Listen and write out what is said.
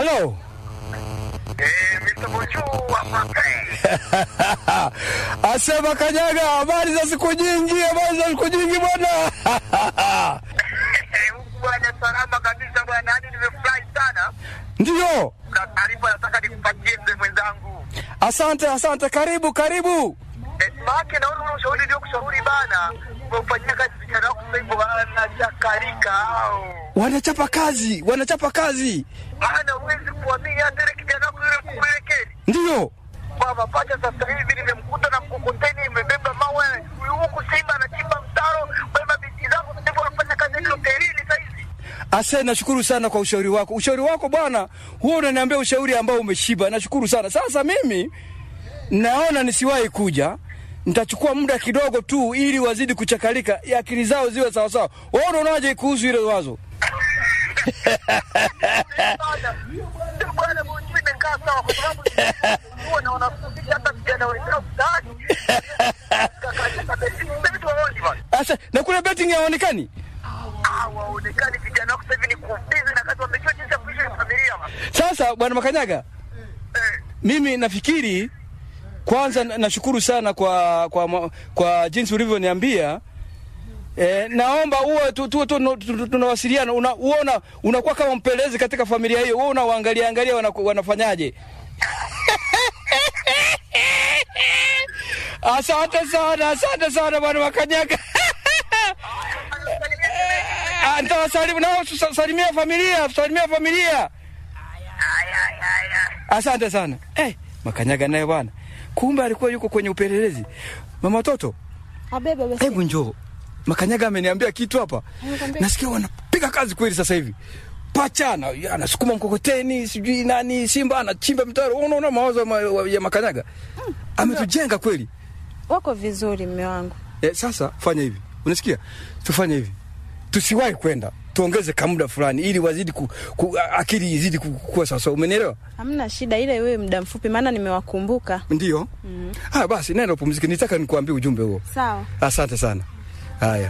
Halo. Eh, Mr. Bonjour hapa Pei. Asema Kanyaga, habari za siku nyingi, habari za siku nyingi bwana. Huku bwana salama kabisa bwana, hadi nimefurahi sana. Ndiyo. Na taarifa nataka nikupatie mzee mwenzangu. Asante, asante. Karibu, karibu. Eh, maake naona ule ushauri ndio kushauri bana. Umefanyia kazi vijana wako sasa hivi wanachakarika hao. Wanachapa kazi, wanachapa kazi. Maana huwezi kuamini hata ile kijana wako yule kumwelekezi. Ndiyo. Baba pacha sasa hivi nimemkuta na mkokoteni imebeba mawe. Huyu huku Simba anachimba mtaro. Wewe mabinti zangu sasa hivi wanafanya kazi ile hotelini sasa hivi. Ase, nashukuru sana kwa ushauri wako. Ushauri wako bwana, huo unaniambia ushauri ambao umeshiba. Nashukuru sana. Sasa mimi naona nisiwahi kuja, nitachukua muda kidogo tu ili wazidi kuchakalika, akili zao ziwe sawasawa. Wewe unaonaje kuhusu ile wazo? Bwana Mungu imekaa sawa kwa sababu huwa na wanafundisha hata vijana wenzao mtaani. Kaka beti beti waoni bwana. Asa, na kule betting haonekani? Ah, waonekani vijana wako sasa hivi ni kubizi na kazi wamejua jinsi ya kuishi na familia bwana. Sasa bwana Makanyaga, Eh, mimi nafikiri kwanza na- nashukuru sana kwa kwa, ma- kwa jinsi ulivyoniambia. E, naomba uwe tu, tu, tu, tu, tu, tunawasiliana una, uona unakuwa kama mpelelezi katika familia hiyo, wewe unawaangalia angalia wana, wanafanyaje. Asante sana, asante sana bwana Makanyaga. Ah, Nitawasalimu nao, sa- salimia familia, salimia familia. Asante sana. Eh, Makanyaga naye bwana, kumbe alikuwa yuko kwenye upelelezi. Mama toto, Abebe basi. hebu njoo. Makanyaga ameniambia kitu hapa, Amekwambia? nasikia wanapiga kazi kweli sasa hivi. Pacha ana- anasukuma mkokoteni, sijui nani, Simba anachimba mtaro. Unaona mawazo ya ma- ya Makanyaga ametujenga kweli. Wako vizuri mme wangu. Eh, sasa fanya hivi, unasikia? Tufanye hivi, tusiwahi kwenda, tuongeze kamuda fulani ili wazidi ku, ku, akili izidi ku- kuwa sawasawa. Umenielewa? Hamna shida, ile wewe muda mfupi, maana nimewakumbuka. Ndio. Ah, basi nenda upumzike, nitaka nikuambie ujumbe huo. Sawa. Asante sana. Haya.